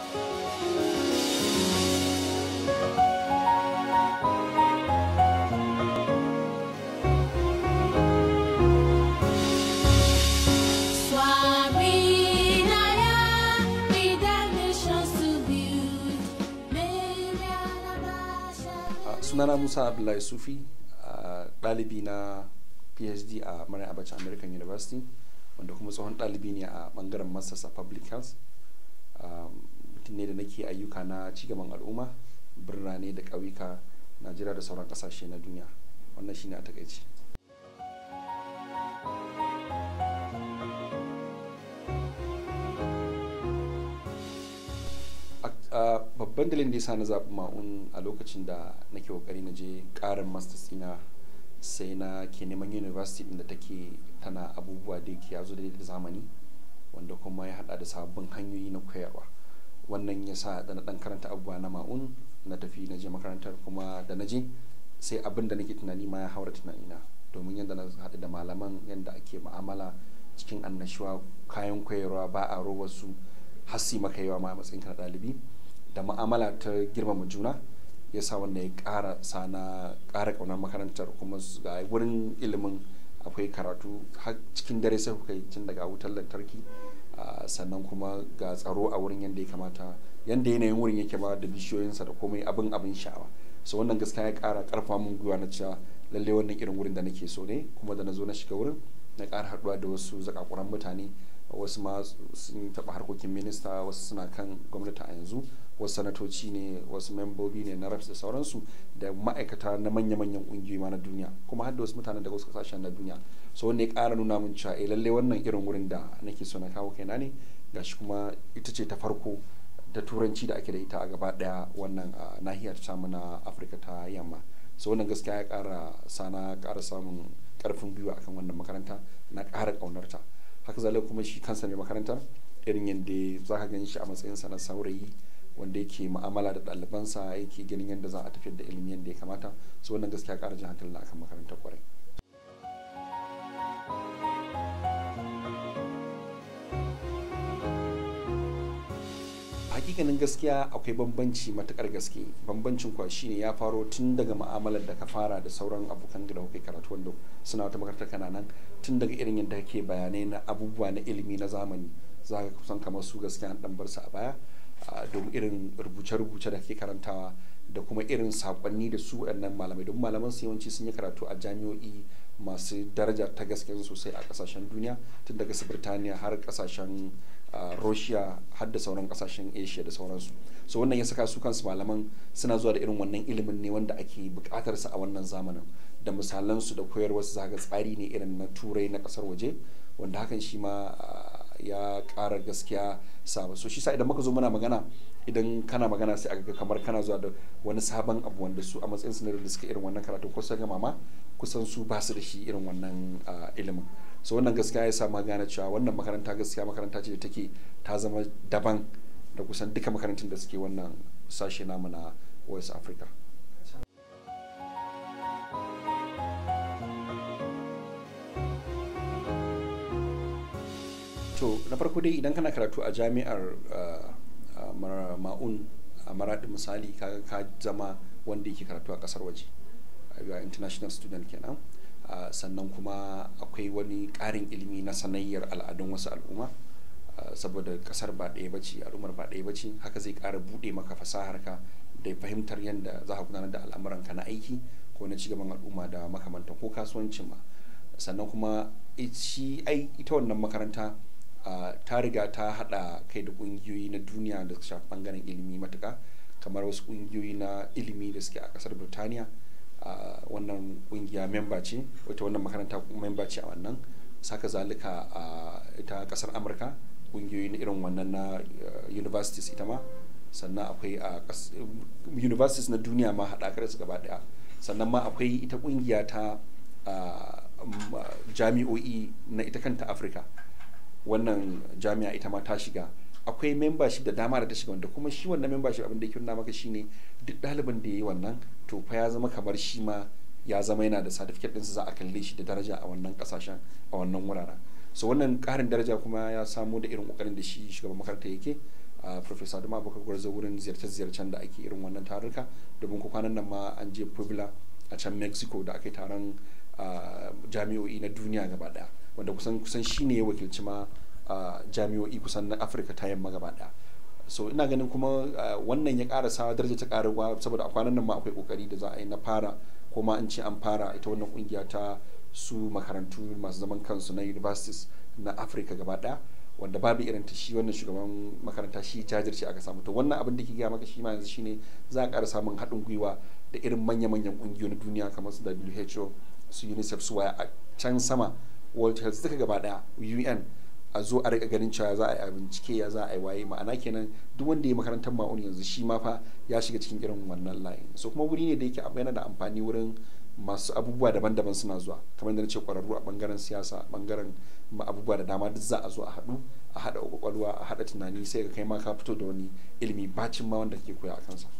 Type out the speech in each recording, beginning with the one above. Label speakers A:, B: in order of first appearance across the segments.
A: sunana musa abdullahi sufi ɗalibi na phd a maryam abacha american university wanda kuma tsohon ɗalibi ne a ɓangaren masters a public health mutum ne da nake ayyuka na cigaban al'umma birane da ƙauyuka najeriya da sauran ƙasashe na duniya wannan shine a takaice babban dalilin da ya sa na zaɓi ma'un a lokacin da nake kokari na je ƙarin masters ina sai na ke neman university ɗin da take tana abubuwa da yake ya zo da zamani wanda kuma ya hada da sabbin hanyoyi na koyarwa wannan ya sa da na ɗan karanta abubuwa na ma'un na tafi na je makarantar kuma da na je sai abin da nake tunani ma ya haura tunanina domin yadda na haɗu da malaman yadda ake ma'amala cikin annashuwa kayan koyarwa ba a robar su hassi maka yawa ma matsayin ka ɗalibi da ma'amala ta girmama juna ya sa wanda ya ƙara sana ƙara ƙaunar makarantar kuma ga wurin ilimin akwai karatu har cikin dare sai kuka yi tun daga wutar lantarki sannan kuma ga tsaro a wurin yadda ya kamata yadda yanayin wurin yake ba da bishiyoyinsa da komai abin abin sha'awa so wannan gaskiya ya ƙara ƙarfa mun gwiwa na cewa lallai wannan irin wurin da nake so ne kuma da na zo na shiga wurin na ƙara haɗuwa da wasu zakakuran mutane wasu ma sun taɓa harkokin minista wasu suna kan gwamnati a yanzu wasu sanatoci ne wasu membobi ne na reps da sauransu da ma'aikata na manya-manyan ƙungiyoyi ma na duniya kuma har da wasu mutanen daga wasu kasashen na duniya so wanda ya ƙara nuna min cewa eh lallai wannan irin wurin da nake so na kawo kaina ne gashi kuma ita ce ta farko da turanci da ake da ita a gaba daya wannan nahiyar tamu na afirka ta yamma so wannan gaskiya ya ƙara sana ƙara samun ƙarfin gwiwa akan wannan makaranta na ƙara ƙaunarta haka zalika kuma shi kansa mai makarantar irin yadda za ka gan shi a matsayinsa na saurayi wanda yake mu'amala da ɗalibansa yake ganin yadda za a tafiyar da ilimi yadda ya kamata so wannan gaskiya ƙara jin hankali na akan makarantar kwarai hakikanin gaskiya akwai bambanci matukar gaske bambancin kuwa shine ya faro tun daga ma'amalar da ka fara da sauran abokan da kuke karatu wanda suna wata makarantar kana nan tun daga irin yadda kake bayanai na abubuwa na ilimi na zamani za ka kusan kamar su gaskiya an dan bar su a baya domin irin rubuce-rubuce da kake karantawa da kuma irin sakonni da su waɗannan malamai don malaman su yawanci sun yi karatu a jami'o'i masu daraja ta gaske sosai a kasashen duniya tun daga su birtaniya har kasashen russia har da sauran kasashen asia da sauransu so wannan ya saka su kansu malaman suna zuwa da irin wannan ilimin ne wanda ake bukatar sa a wannan zamanin da misalan su da koyarwar su zaga tsari ne irin na turai na kasar waje wanda hakan shi ma ya ƙara gaskiya saba so shi sa idan muka zo muna magana idan kana magana sai aka kamar kana zuwa da wani sabon abu wanda su a matsayin su da suka irin wannan karatu ko sun gama ma kusan su ba su da shi irin wannan ilimin so wannan gaskiya ya sa ma gane cewa wannan makaranta gaskiya makaranta ce da take ta zama daban da kusan duka makarantun da suke wannan sashe namu na west africa to na farko dai idan kana karatu a jami'ar ma'un a maraɗi misali kaga ka zama wanda yake karatu a ƙasar waje a international student kenan sannan kuma akwai wani ƙarin ilimi na sanayyar al'adun wasu al'umma saboda ƙasar ba ɗaya bace al'ummar ba ɗaya bace haka zai ƙara buɗe maka fasahar ka da fahimtar yadda za ka gudanar da al'amuran ka na aiki ko na cigaban al'umma da makamantan ko kasuwancin ma sannan kuma shi ita wannan makaranta Uh, ta riga ta hada kai da kungiyoyi na duniya da shafi bangaren ilimi matuka kamar wasu kungiyoyi na ilimi da suke a kasar birtaniya uh, wannan kungiya memba ce wata wannan makaranta memba ce a wannan saka zalika a uh, ita kasar amurka kungiyoyi na irin wannan na universities ita ma sannan akwai a universities na duniya ma haɗakar su gaba daya sannan ma akwai ita kungiya ta jami'o'i na ita kanta afirka wannan jami'a ita ma ta shiga akwai membership da dama da ta shiga wanda kuma shi wannan membership abin da yake nuna maka shine duk ɗalibin da ya yi wannan to fa ya zama kamar shi ma ya zama yana da certificate ɗinsa za a kalle shi da daraja a wannan ƙasashen a wannan wuraren so wannan ƙarin daraja kuma ya samo da irin ƙoƙarin da shi shugaban makaranta yake professor Adamu Abubakar Gwarzo wurin ziyarce-ziyarcen da ake irin wannan taruka domin ko kwanan nan ma an je Puebla a can Mexico da aka yi taron jami'o'i na duniya gaba daya wanda kusan kusan shine ya wakilci ma jami'o'i kusan na Afirka ta yamma gaba daya so ina ganin kuma wannan ya ƙara sa daraja ta ƙaruwa saboda a kwanan nan ma akwai kokari da za a yi na fara ko ma an ce an fara ita wannan kungiya ta su makarantu masu zaman kansu na universities na afirka gaba daya wanda babu irin ta shi wannan shugaban makaranta shi jajirce aka samu to wannan abin da ke gaya maka shi ma yanzu shine za a ƙara samun haɗin gwiwa da irin manya-manyan ƙungiyoyi na duniya kamar su WHO su UNICEF su waya a can sama World Health duka gaba daya UN a zo a rika ganin cewa za a yi bincike ya za a yi waye ma'ana kenan duk wanda ya makarantar ma'auni yanzu shi ma fa ya shiga cikin irin wannan layin so kuma wuri ne da yake yana da amfani wurin masu abubuwa daban-daban suna zuwa kamar da na ce kwararru a bangaren siyasa bangaren abubuwa da dama duk za a zo a haɗu a haɗa kwakwalwa a haɗa tunani sai ka kai ma ka fito da wani ilimi bacin ma wanda kake koya a kansa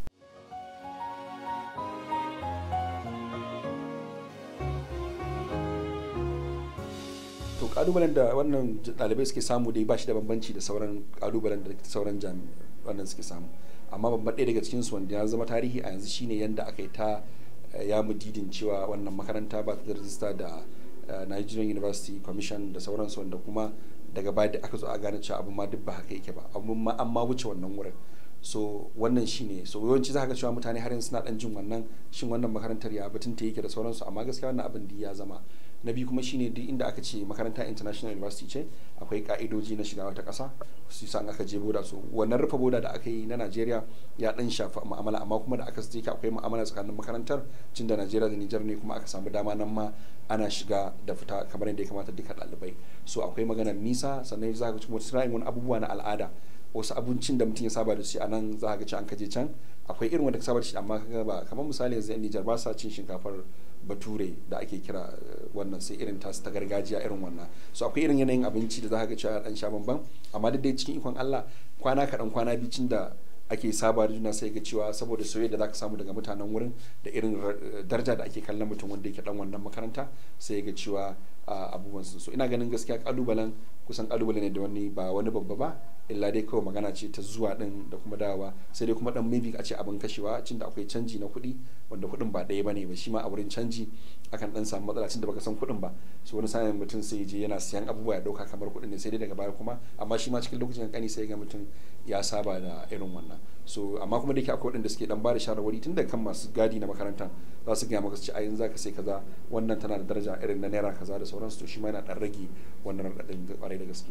A: to kalubalen da wannan ɗalibai suke samu dai ba shi da bambanci da sauran kalubalen da sauran wannan suke samu amma babban ɗaya daga cikinsu wanda ya zama tarihi a yanzu shine yadda aka yi ta ya mudidin cewa wannan makaranta ba ta da rajista da Nigerian University Commission da sauransu wanda kuma daga baya da aka zo a gane cewa abin ma duk ba haka yake ba abin ma an ma wuce wannan wurin so wannan shine so yawanci za ka ga cewa mutane har yanzu suna dan jin wannan shin wannan makarantar ya batun ta yake da sauransu amma gaskiya wannan abin da ya zama na biyu kuma shine duk inda aka ce makaranta international university ce akwai ka'idoji na shiga wata ƙasa su san aka je boda su wannan rufe boda da aka yi na najeriya ya dan shafa mu'amala amma kuma da aka je akwai mu'amala tsakanin makarantar cin da najeriya da nijar ne kuma aka samu dama nan ma ana shiga da fita kamar yadda ya kamata duka ɗalibai so akwai maganar nisa sannan za ka ci wani abubuwa na al'ada wasu abincin da mutum ya saba da shi a nan za ka ci an kaje can akwai irin wanda ka saba da shi amma ka ba kamar misali yanzu yan Nijar ba sa cin shinkafar bature da ake kira wannan sai irin tasu ta gargajiya irin wannan so akwai irin yanayin abinci da za ka ga cewa dan sha bamban amma duk dai cikin ikon Allah kwana kaɗan kwana bicin da ake saba da juna sai ga cewa saboda soyayya da zaka samu daga mutanen wurin da irin daraja da ake kallon mutum wanda yake dan wannan makaranta sai ga cewa abubuwan su so ina ganin gaskiya kalubalen kusan kalubale ne da wani ba wani babba ba illa dai kawai magana ce ta zuwa din da kuma dawowa sai dai kuma dan maybe a ce abin kashewa cin da akwai canji na kuɗi wanda kuɗin ba ɗaya bane ba shi ma a wurin canji akan dan samu matsala cin da baka san kuɗin ba so wani sa'in mutum sai je yana siyan abubuwa ya dauka kamar kuɗin ne sai dai daga baya kuma amma shi ma cikin lokacin kankani sai ga mutum ya saba da irin wannan so amma kuma da yake akwai waɗanda suke dan bada shawarwari tun daga kan masu gadi na makaranta za su gaya maka su ci a yanzu zaka sai kaza wannan tana da daraja irin na naira kaza da sauransu to shi ma yana dan rage wannan raɗaɗin kwarai da gaske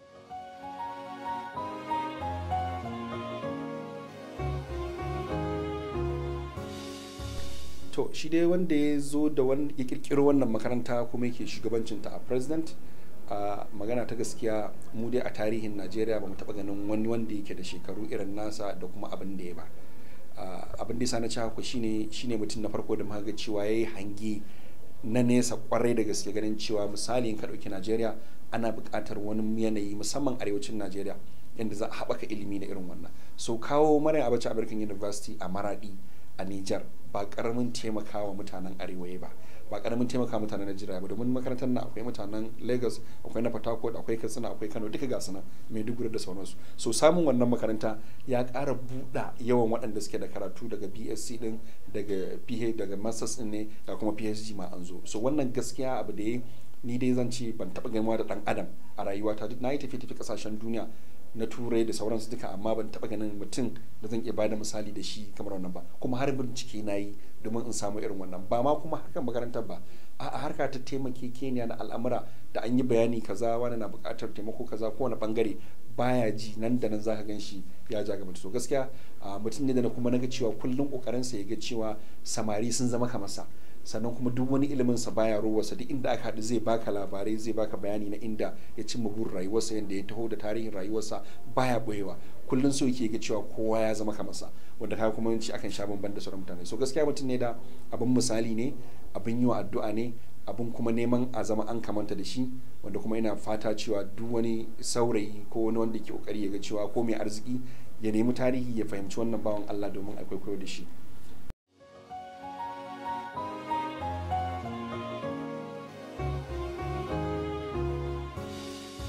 A: to shi dai wanda ya zo da ya kirkiro wannan makaranta kuma yake shugabancinta a president a magana ta gaskiya mu dai a tarihin najeriya ba mu taɓa ganin wani wanda yake da shekaru irin nasa da kuma abin da ya ba abin da ya na ci haka shine shine mutum na farko da muka ga cewa yayi hange na nesa kwarai da gaske ganin cewa misali in ka ɗauki najeriya ana buƙatar wani yanayi musamman arewacin najeriya yadda za a haɓaka ilimi na irin wannan so kawo mara abacha american university a maradi a niger ba ƙaramin taimakawa mutanen arewa ba ba karamin taimaka mutanen Najeriya ba domin makarantar na akwai mutanen Lagos akwai na Port Harcourt akwai Katsina akwai Kano duka ga suna Maiduguri da sauransu so samun wannan makaranta ya ƙara buɗa yawan waɗanda suke da karatu daga BSc din daga PH daga Masters din ne ga kuma PhD ma an zo so wannan gaskiya abu da ya ni dai zan ce ban taɓa gamuwa da ɗan adam a rayuwata duk na yi tafi tafi ƙasashen duniya na turai da sauransu duka amma ban taɓa ganin mutum da zan iya bada misali da shi kamar wannan ba kuma har bincike na yi domin in samu irin wannan ba ma kuma harkar makarantar ba a harka ta taimake keniya na al'amura da an yi bayani kaza wani na buƙatar taimako kaza ko wani bangare baya ji nan da nan zaka gan shi ya ja gaba so gaskiya mutum ne da na kuma naga cewa kullum kokarinsa ya ga cewa samari sun zama kamar sa sannan kuma duk wani ilimin sa baya rowarsa duk inda aka haɗu zai baka labarai zai baka bayani na inda ya cimma burin rayuwarsa yadda ya taho da tarihin rayuwarsa baya boyewa kullum so yake ga cewa kowa ya zama kamar sa wanda kaga kuma yanci akan sha bamban da sauran mutane so gaskiya mutum ne da abin misali ne abin yi wa addu'a ne abin kuma neman a zama an kamanta da shi wanda kuma ina fata cewa duk wani saurayi ko wani wanda ke kokari ya ga cewa ko mai arziki ya nemi tarihi ya fahimci wannan bawan Allah domin a kwaikwayo da shi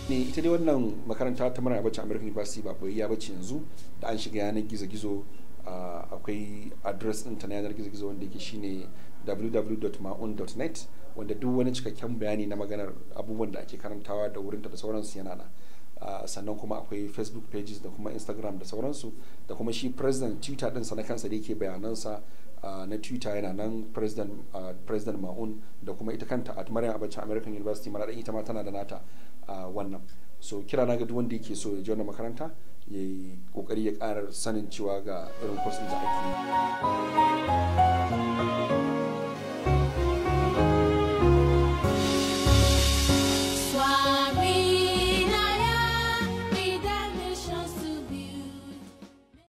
A: ne ita dai wannan makaranta ta mara bacci american university ba boyayya bace yanzu da an shiga yanar gizo-gizo akwai address ɗin ta na yanar gizo-gizo wanda yake shine www.maun.net wanda duk wani cikakken bayani na maganar abubuwan da ake karantawa da wurinta da sauransu yana na sannan kuma akwai facebook pages da kuma instagram da sauransu da kuma shi president twitter ɗinsa na kansa da yake bayanansa na twitter yana nan president president ma'un da kuma ita kanta at maryam abacha american university mara ita ma tana da nata wannan so kira na ga duk wanda yake so ya ji wannan makaranta ya yi kokari ya ƙara sanin cewa ga irin course da ake yi